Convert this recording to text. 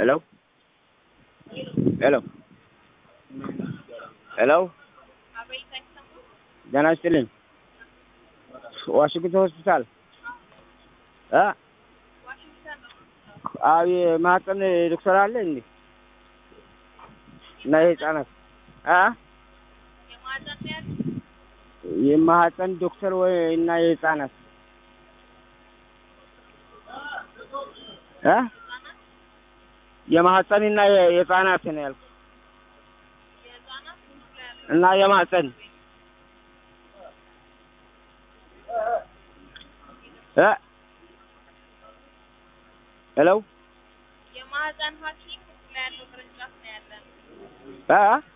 ሄሎ ሄሎ ሄሎ ጤና ይስጥልኝ። ዋሽንግተን ሆስፒታል እ አዎ የማህፀን ዶክተር አለ እንዴ? እና የህፃናት አ የማህፀን ዶክተር ወይ እና የህፃናት እ የማህፀን እና የህፃናት ነው ያልኩት እና የማህፀን እ ሄሎ የማህፀን ሐኪም ላይ ያለው ቅርንጫፍ ነው ያለን። እ